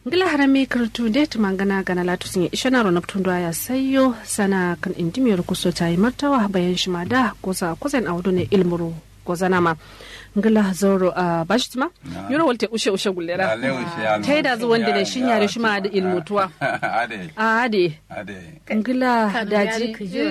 ngila harami kartu de tumangana gana latu sun isha na ronab tundu ya sayo sana kan indimiyar kuso ta yi martawa bayan shi ma da kusa kusan audu ne ilmuru gozana ma ngila zoro a bashi tuma yoro walte ushe ushe gullera ta yi da zuwan da shi yare shi ma da ilmutuwa a ade ngila daji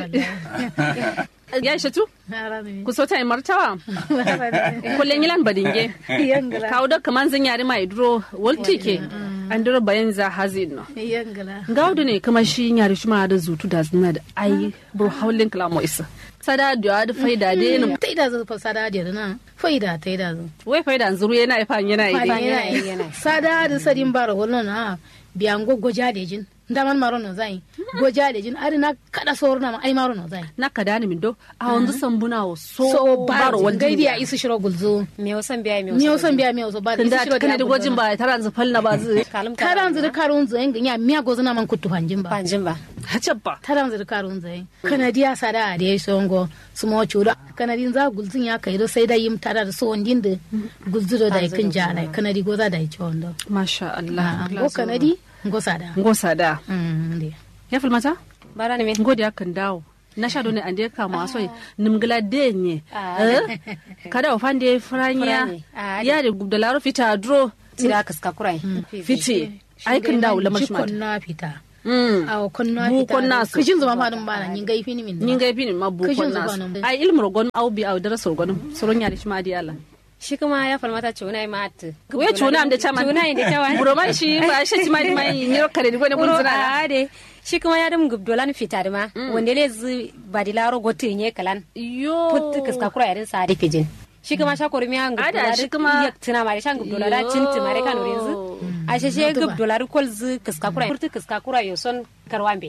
ya ishe tu kuso ta yi martawa kullum yilan badinge kawo da kaman zan yare mai duro walti ke an duro bayan za hazi no gaudu ne kuma shi yare shi ma da zutu da zina da ai buru haulin kalamo isa sada da da faida de no ta ida zo fa sada da na faida ta ida zo wai faida zuru yana ifa yana ide sada da sadin bar wannan na biyan gogo jadejin ndaman maro no zai goja da jin ari na kada soro na ai maro no zai na kada ni min do a wanzu sambuna o so so baro baro wanda gaidi ya isu shiro gulzo me wasan biya me ni osan biya mi oso ba tunda kana da gojin ba taran zu falna ba zu taran zu da karun zo enga nya miya gozo na man kutu hanjin ba panjin ba hacabba taran zu da karun zo kanadiya sada da yayi songo su mo chura kanadin za gulzin ya kai do sai da yim tara da so wandin da gulzo da kin jala kanadi goza da chondo masha Allah go kanadi go sada ngosa da mm ndi ya filmata bara ne me ngodi akan dawo na sha dole ande ka mu aso nimgla denye eh kada ofande franya Franye. Ah, ya de gubdalaro fita dro tira kaska kurai fiti ai kan dawo lamar shi kon na fita mm aw kon na Bu fita kon na so. kishin zuma ma dum bana nyin gai fini min nin ga fini mabu Kashin kon nas zubanin. ai ilmu gon au bi au dara sorgon soron ya shi ma di Allah shi kuma ya falmata cuna ma at we chuna am da chama cuna inda chawa buro man shi ba shi ti mai mai ni kare di gone bunzina a de shi kuma ya dum gubdolan fita da ma wanda le zu badilaro gote nye kalan yo put kaska kurai yarin sa da fijin shi kuma sha kormi an Ada, gubdolar shi kuma- tuna mare shan gubdolar Yo. cinti mare kanu renzu a shi shi gubdolar kol zu kaska kurai put kaska kurai yo son karwambe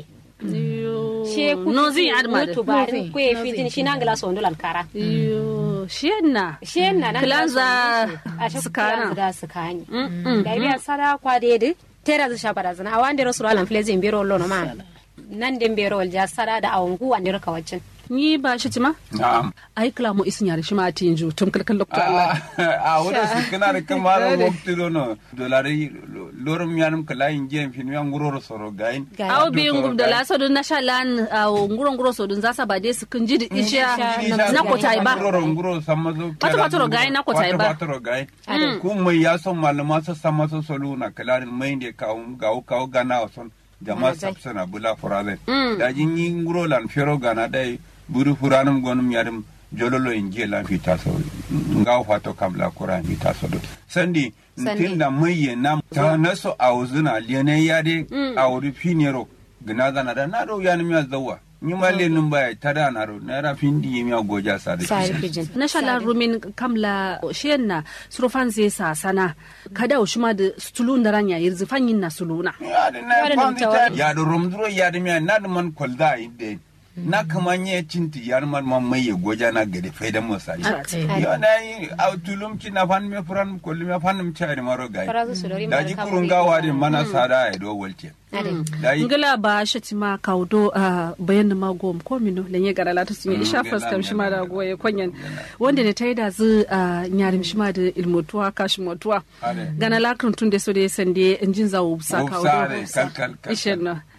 yo she no zin adma to da barin ko e fitin shi nan gala so ndolan kara yo shi na shi na nan Kilanza a shi sukana. kilanza da sukani da biya sada kwa de tera zu shabara zana a wande rasul alam flezi biro lono ma nan den biro wal ja sada da awangu wande raka wacin ni ba shi ti ma Na'am. ai kala mo isin yare shi ma tinju tum kalkal lokto Allah a wada su kana da kamar wakti dono dolari lorum yanum kala inje fin yan guroro soro gain aw bi ngum da la sodun na shalan aw nguro nguro sodun zasa ba de su kun jidi isha na ko tai ba guroro guroro samazo Wata watoro gain na ko tai ba. watoro gain ku mai ya son malama sa samazo solu na kala mai ne ka ga ka gana son jama sabsana bula furale da jin yin guro lan fero gana dai buru furanum gonum yarim jololo inje lan fita so ngaw fato kam la kura fita so do sandi Sandi. tinda mai na ta naso auzuna lene yade auri finero gina zana da na do yani miya zawa ni ma lenin baya tada na ro na ra findi miya goja sa da sa shi fijin na shalan rumin kamla shiyan na surfan zai sa sana kada o shima da stulun da ranya yirzi fanyin na suluna ya da na Wani pandi namtawa. ta ya da rumduro ya da miya na da man kwalda ide na kamanye cinti ya man man mai ya goja na gade faidan musali Okay. yo na yi a tulum ci na fan me furan kullu me fan mu chari maro gai farazu su lori da ji kurun gawa din mana sada ya do walke da yi ngila ba shi ti ma kaudo a bayan ma gom ko mino lenye gara lata sun yi isha Mm, faskam gela, shi ma da gela. goye konyan wanda ne ta yi da zu a nyarim shi ma da ilmotuwa kashi motuwa Ade. gana lakrin tun da so da ya sande injin zawo busa Wupsa kaudo de, kal, kal, kal, ishen na